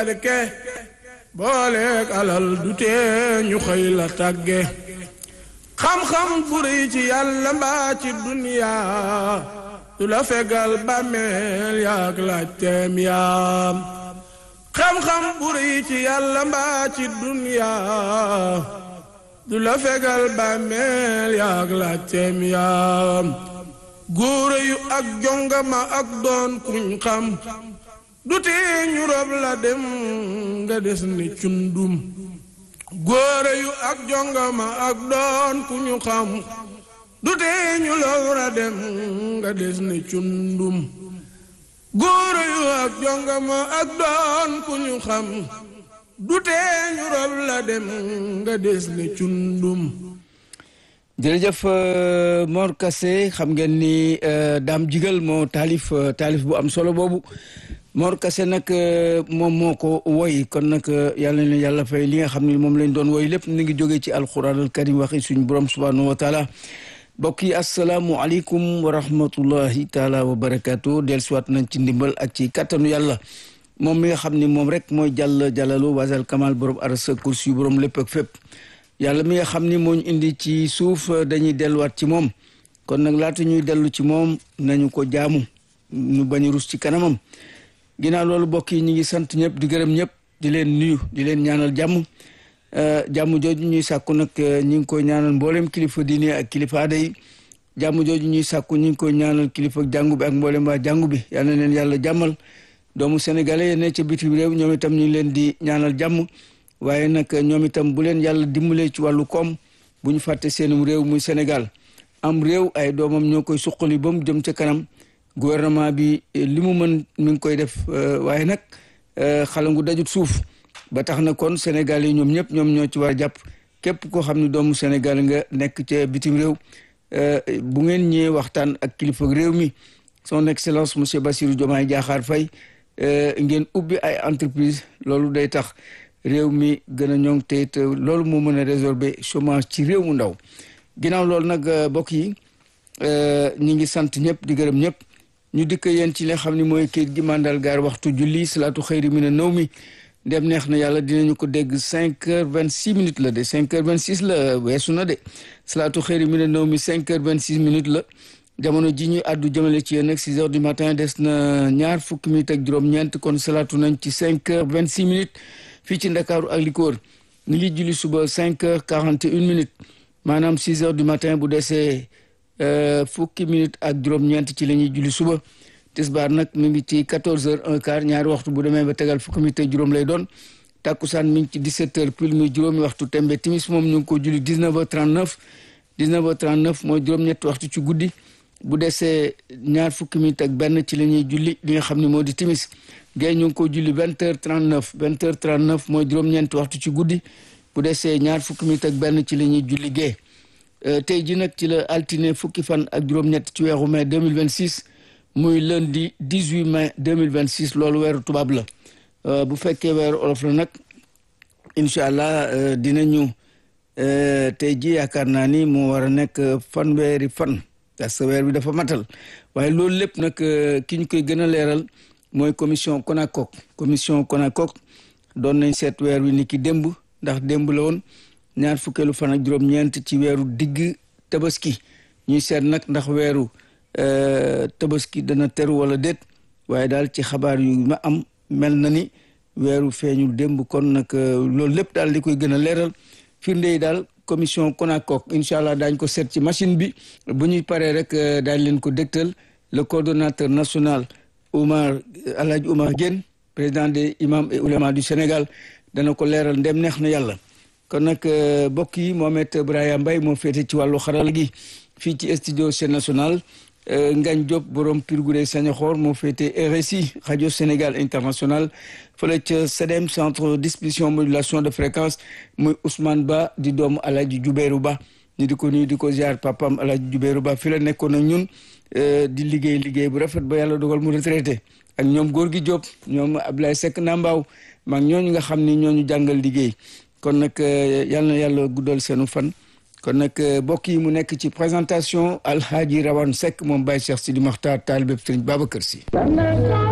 barke booleek alal du tee ñu xëy la tàgge xam-xam bu rëy ci yàlla mbaa ci duniyaa du la fegal bàmmeel yaak laajteem yaam xam-xam bu rëy ci yàlla mbaa ci duniyaa du la fegal bàmmeel yaak laajteem yaam góore yu ak jongama ak doon kuñ xam du tee ñu rob la dem nga des ni cundum góore yu ak jongama ak doon ku ñu xam du tee ñu lowra dem nga des ni cundum góore yu ak jongama ak doon ku ñu xam du tee ñu rob la dem nga des ni cundum jërëjëf Mor Kassé xam ngeen ni Dame Jigal moo taalif taalif bu am solo boobu Mor Kassé nag moom moo ko woy kon nag yàlla na yàlla fay li nga xam ne moom lañ doon woy lépp ni ngi jógee ci alquran al karim waxi suñu borom subhanahu wa taala mbokk yi asalaamualeykum wa rahmatullahi taala wa barakaatu dellusiwaat nañ ci ndimbal ak ci kattanu yàlla moom mi nga xam ni moom rek mooy jàll jàllalu wasal kamal borom aras kursi yu borom lépp ak fépp yàlla mi nga xam ni moo ñu indi ci suuf dañuy delluwaat ci moom kon nag laata ñuy dellu ci moom nañu ko jaamu ñu bañ a rus ci kanamam ginnaaw loolu mbokk yi ñu ngi sant ñëpp di gërëm ñëpp di leen nuyu di leen ñaanal jàmm jàmm jooju ñuy sàkku nag ñu ngi koy ñaanal mboolem kilifa diine ak kilifa aada yi jàmm jooju ñuy sàkku ñu ngi koy ñaanal kilifa jàngu bi ak mboolem waa jàngu bi yal na leen yàlla jàmmal doomu sénégalais yi ne ca bitim réew ñoom itam ñu leen di ñaanal jàmm waaye nag ñoom itam bu leen yàlla dimbalee ci wàllu koom bu ñu fàtte seenum réew muy Sénégal am réew ay doomam ñoo koy suqali ba mu jëm ca kanam gouvernement bi li mu mën mi ngi koy def waaye nag xalangu dajut suuf ba tax na kon Sénégal yi ñoom ñëpp ñoom ñoo ci war a jàpp képp koo xam ne doomu Sénégal nga nekk ca bitim réew bu ngeen ñëwee waxtaan ak kilifa réew mi son excellence monsieur Bassirou Diomaye Diakhar Faye ngeen ubbi ay entreprise loolu day tax réew mi gën a ñoŋ te it loolu moo mën a résorber chômage ci réew mu ndaw ginnaaw loolu nag mbokk yi ñi ngi sant ñëpp di gërëm ñëpp ñu dikk yéen ci li nga xam ne mooy kayit gi mandal gaar waxtu julli salaatu xëyri mi ne naw mi ndem neex na yàlla dinañu ko dégg cinq heures vingt six minutes la de cinq heures vingt six la weesu na de salaatu xëyri mi ne naw mi cinq heures vingt six minutes la jamono ji ñuy àddu jëmale ci yéen nag six heures du matin des na ñaar fukki minutes ak juróom-ñeent kon salaatu nañ ci cinq heures vingt six minutes fii ci ndakaaru ak li ko wër ñu ngi julli suba cinq heures quarante et une minutes maanaam six heures du matin bu desee fukki minutes ak juróom-ñeent ci la ñuy julli suba tisbaar nag mi ngi ci quatorze heures un quart ñaari waxtu bu demee ba tegal fukki minutes ak juróom lay doon takkusaan mi ngi ci dix-sept heures pile muy juróomi waxtu tembe timis moom ñu ngi ko julli dix-neuf heures trente-neuf dix-neuf heures trente-neuf mooy juróom-ñetti waxtu ci guddi bu desee ñaar fukki minutes ak benn ci la ñuy julli li nga xam ne moo di timis gay ñu ngi ko julli vingt heures trente neuf vingt heures trente neuf mooy juróom-ñeenti waxtu ci guddi bu desee ñaar fukki minutes ak benn ci la ñuy julli gee tey ji nag ci la altine fukki fan ak juróom-ñett ci weeru mai deux mille vingt six muy lundi dix huit mai deux mille vingt six loolu weeru tubaab la bu fekkee weeru olof la nag incha allah dinañu tey ji yaakaar naa ni moo war a nekk fanweeri fan parce que weer bi dafa matal waaye loolu lépp nag ki ñu koy gën a leeral. mooy commission CONACOC commission CONACOC doon nañ seet weer wi ni ki démb ndax démb la woon ñaar fukkeelu fan ak juróom-ñeent ci weeru digg tabaski ñuy seet nag ndax weeru tabaski dana teru wala déet waaye daal ci xabaar yu ma am mel na ni weeru feeñul démb kon nag loolu lépp daal di koy gën a leeral firnde yi daal commission CONACOC incha allah daañ ko seet ci machine bi bu ñuy paree rek daañ leen ko dégtal le coordonnateur national Oumar Alhaji Oumar Diène président des imams et oulémas du Sénégal dana ko leeral ndem neex na yàlla kon nag mbokk yi Mohamed Brahima Mbaye moo féete ci wàllu xarala gi fii ci studio Sen National Ngagne Diop borom Pirguré Sañoxor moo féete RSI rajo Sénégal international fële ca CEDEM centre distribution modulation de fréquence muy Ousmane Ba di doomu Alhaji Jubéeru Ba ñu di ko nuyu di ko ziar papam Alhaji Jubéeru Ba fi la nekkoon ak ñun di liggéey liggéey bu rafet ba yàlla dogal mu retraité ak ñoom góor gi Diop ñoom Ablaye Seck Nambaaw mag ñooñu nga xam ni ñooñu jàngal liggéey kon nag yal na yàlla guddal seenu fan kon nag mbokk yi mu nekk ci présentation Alhaji Rawane Seck moom Baye Cheikh Sidi Makhtar taalibe Sëriñ Babacar Sy